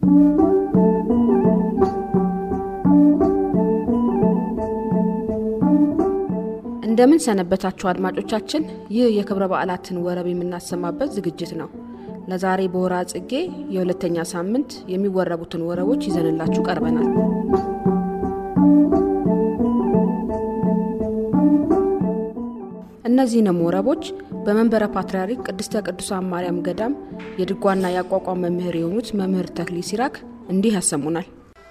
እንደምን ሰነበታችሁ አድማጮቻችን። ይህ የክብረ በዓላትን ወረብ የምናሰማበት ዝግጅት ነው። ለዛሬ በወራ ጽጌ የሁለተኛ ሳምንት የሚወረቡትን ወረቦች ይዘንላችሁ ቀርበናል። እነዚህንም ወረቦች በመንበረ ፓትርያርክ ቅድስተ ቅዱሳን ማርያም ገዳም የድጓና የአቋቋም መምህር የሆኑት መምህር ተክሊ ሲራክ እንዲህ ያሰሙናል።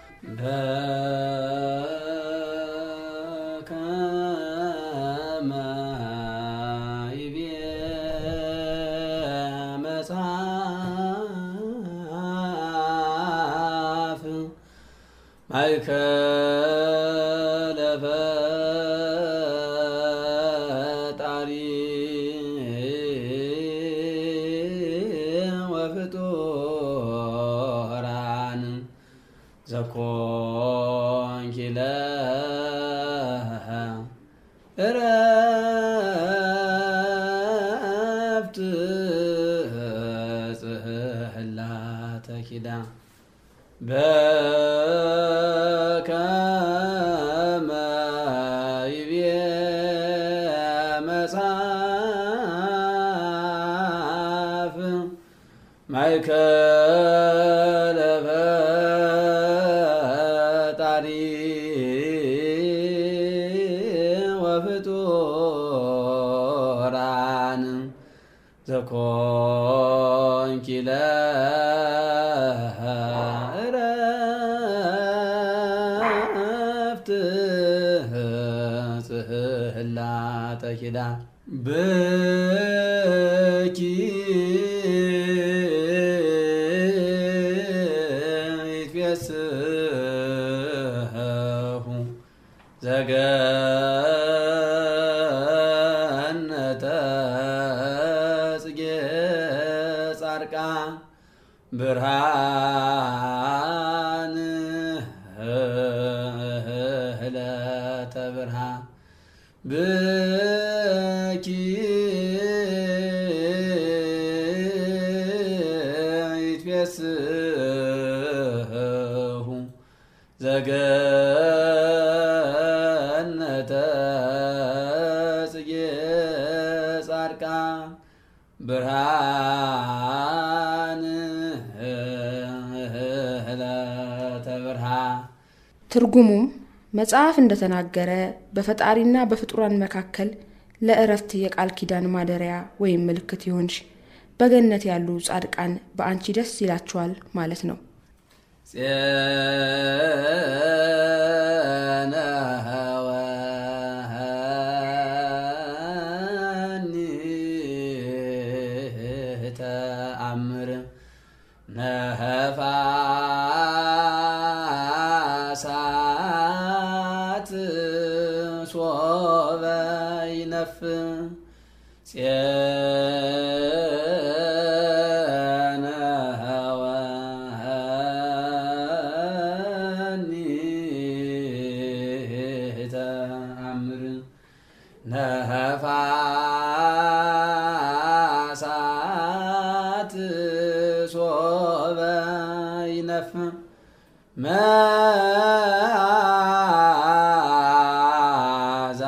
ማእከለ ፈጣሪ ወፍጡራን ዘኮንኪ ለሃ እረፍት ጽሕላተ ኪዳን በከመ ይቤ መጽሐፍ ማእከለ ፈጣሪ ወፍጡራን ዘኮንኪ ለሃ እረፍት ጽሕላተ ኪዳን ብኪ ይትፌስሑ ዘገነተ ጽጌ ጻድቃን ብርሃን ህለተ ብርሃን ብኪ ይትፌስሑ ዘገነተ ጽጌ ጻድቃን ብርሃን ህለተ ብርሃን ትርጉሙም መጽሐፍ እንደተናገረ በፈጣሪና በፍጡራን መካከል ለእረፍት የቃል ኪዳን ማደሪያ ወይም ምልክት ይሆንሽ፣ በገነት ያሉ ጻድቃን በአንቺ ደስ ይላቸዋል ማለት ነው። ፄነ ወሀኒ ተአምር ነፋሳት ሶበ ይነፍ ፄነ ወሀኒ ተአምር ነፋሳት ሶበ ይነፍ መዓዛ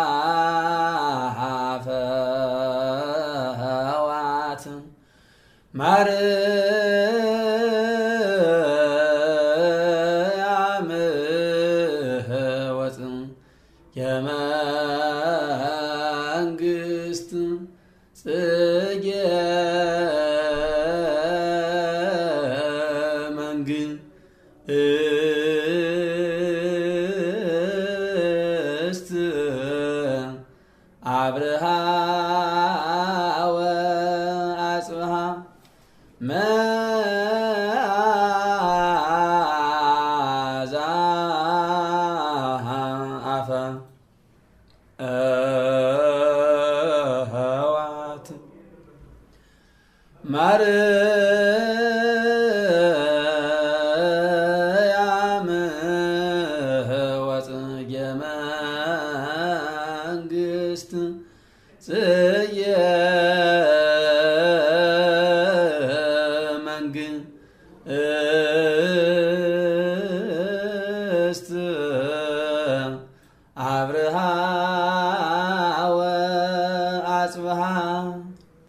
ፈዋት ማርያም ወፅ የመንግስት ጽጌ መንግስት አብርሃ ወአጽብሃ መዓዛ አፈ እህዋት ማርያም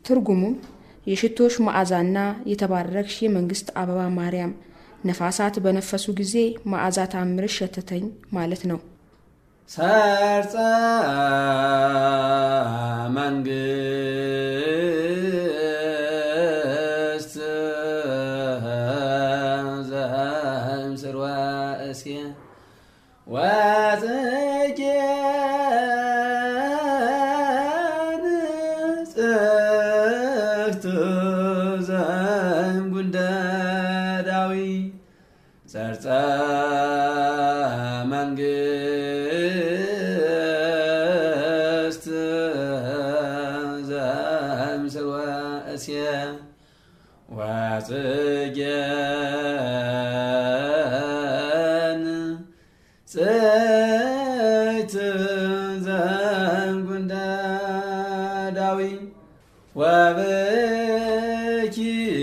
ትርጉሙም የሽቶሽ መዓዛና የተባረክሽ የመንግስት አበባ ማርያም ነፋሳት በነፈሱ ጊዜ መዓዛ ታምርሽ ሸተተኝ ማለት ነው። ሰርጸ መንግስት ዘእምስርወ እስየ ወጽጌ ንጽሕት ዘእምጉንደ ዳዊት ሰርጸ መንግስት ዘእምስርወ እስየ ወጽጌ ንጽሕት ዘእምጉንደ ዳዊት ወብኪ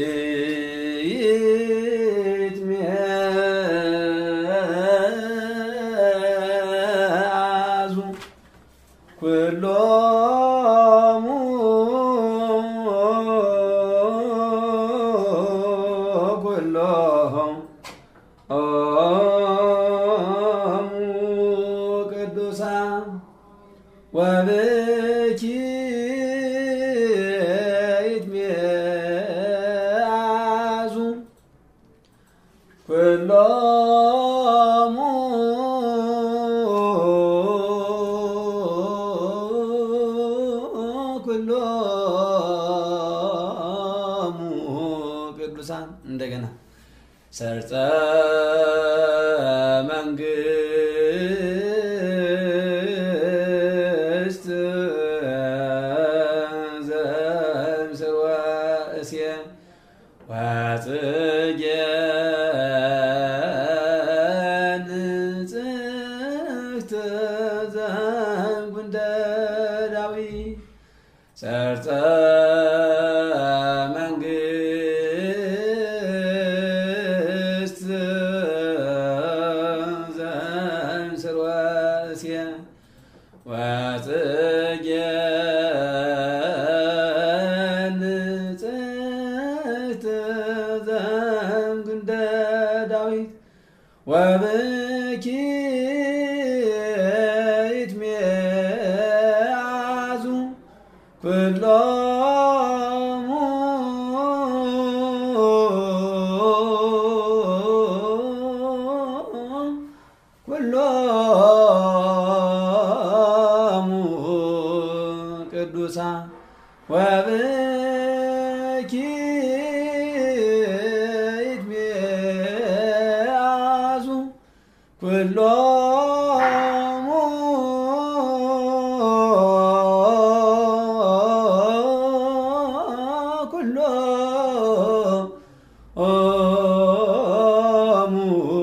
ይትሜአዙ ኩሎሙ ኩሎሙ ቅዱሳን ወብኪ ይትሜአዙ ኩሎሙ ኩሎሙ ቅዱሳን እንደገና ሰርጸ መንግስት ዘእምስርወ እስየ ወጽጌ ንጽሕት ዘእምጉንደ ዳዊት ሰርጸ መንግስት ዘእምስርወ እስየ ወጽጌ ንጽሕት ዘእምጉንደ ዳዊት ወብኪ ይትሜአዙ ኩሎሙ ኩሎሙ ቅዱሳን ወብኪ ይትሜአዙ ኩሎሙ ኩሎሙ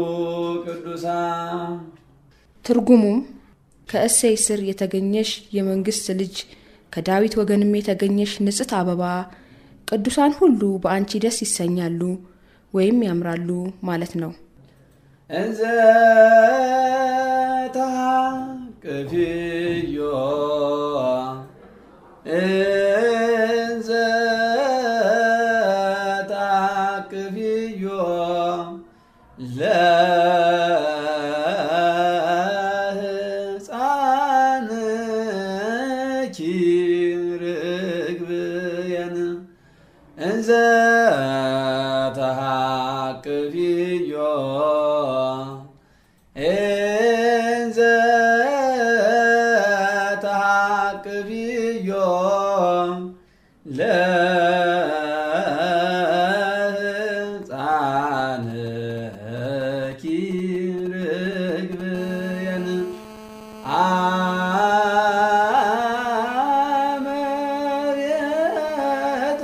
ቅዱሳን ትርጉሙም ከእሴይ ስር የተገኘሽ የመንግስት ልጅ ከዳዊት ወገንም የተገኘሽ ንጽሕት አበባ ቅዱሳን ሁሉ በአንቺ ደስ ይሰኛሉ ወይም ያምራሉ ማለት ነው። እንዘ ታቅፍዮ እንዘ ታቅፍዮ ለሕፃንኪ ርግብየን እንዘ ተሃቅፍዮ እንዘ ተሃቅፍዮ ለሕፃንኪ ርግብየን አመሬተ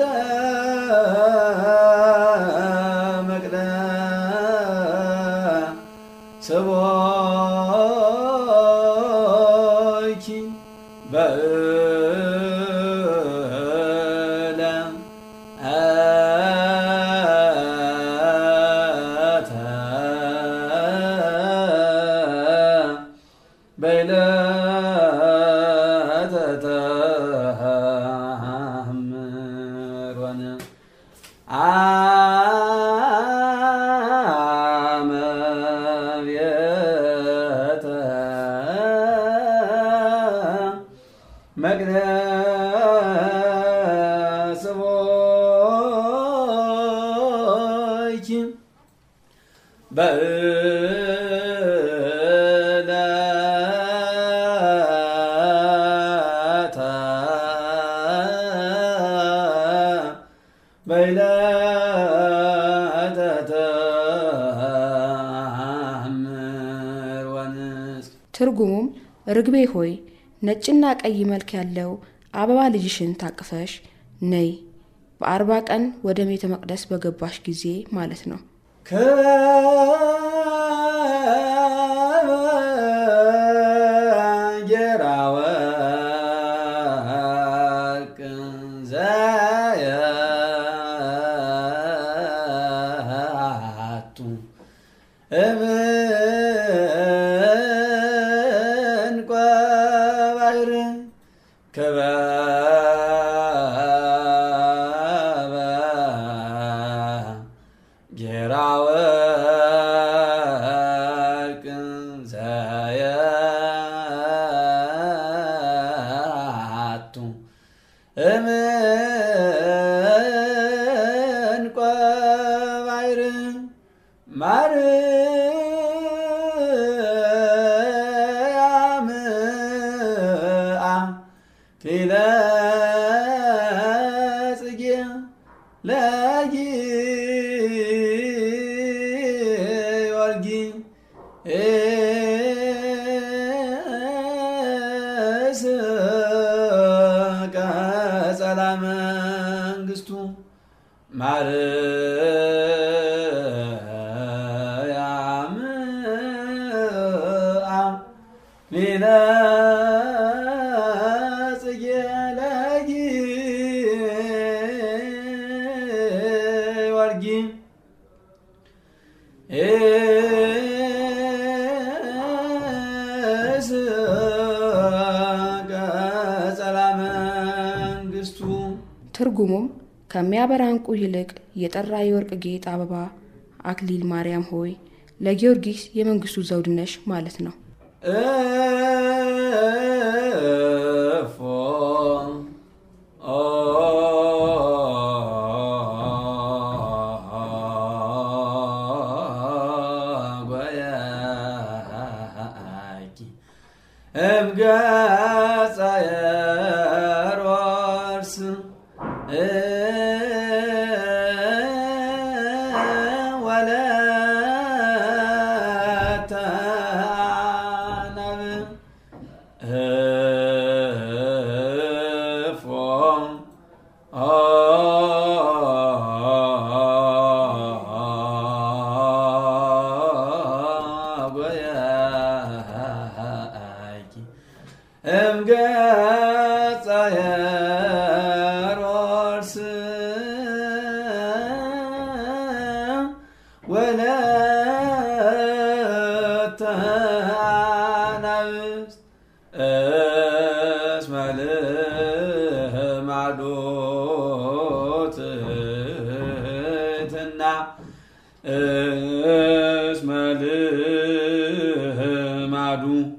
መቅደስ ስቦኪ በእለ አተ በይለተ ተሐምል መቅደስ ቦይኪ በእለተ በይለተ ተአምር ወንስ ትርጉሙም ርግቤ ሆይ ነጭና ቀይ መልክ ያለው አበባ ልጅሽን ታቅፈሽ ነይ በአርባ ቀን ወደ ቤተ መቅደስ በገባሽ ጊዜ ማለት ነው። ከጌራ ወርቅ ዘየአቱ እምንቆ ባሕር ክበበ ጌራ ወርቅ ዘየአቱ እምንቆ ባሕር ማርያም አክሊለ ጽጌ ለጊዮርጊስ ቀጸላ መንግስቱ ማርያም አክሊለ ጽጌ ለጊዮርጊስ ኤስ ቀጸላ መንግስቱ ትርጉሙም ከሚያበራ ዕንቁ ይልቅ የጠራ የወርቅ ጌጥ አበባ አክሊል ማርያም ሆይ ለጊዮርጊስ የመንግስቱ ዘውድ ነሽ ማለት ነው። እፎ ጓያኪ እምገጸ የሮርስ ወለተ አናብ እፎ ጓያኪ እምገጸ የሮርስ ወለተ አናብስት እስመ ልማዶ ትሕትና እስመ ልማዱ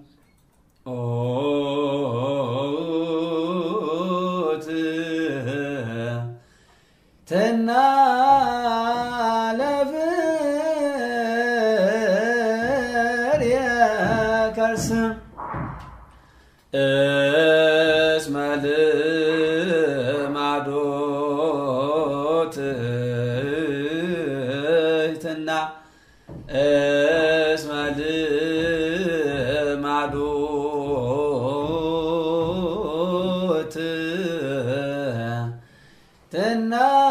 ትሕትና ለፍርየ ከርስ እስመ ልማዶ ትሕትና እስመ ልማዶ ትሕትና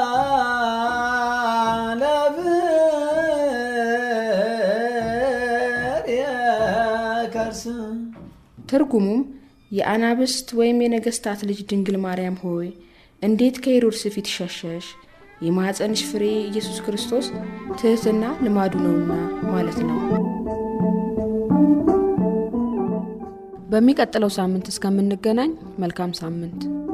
ለፍርየ ከርስ ትርጉሙም የአናብስት ወይም የነገስታት ልጅ ድንግል ማርያም ሆይ እንዴት ከሄሮድስ ፊት ሸሸሽ? የማኅፀንሽ ፍሬ ኢየሱስ ክርስቶስ ትሕትና ልማዱ ነውና ማለት ነው። በሚቀጥለው ሳምንት እስከምንገናኝ መልካም ሳምንት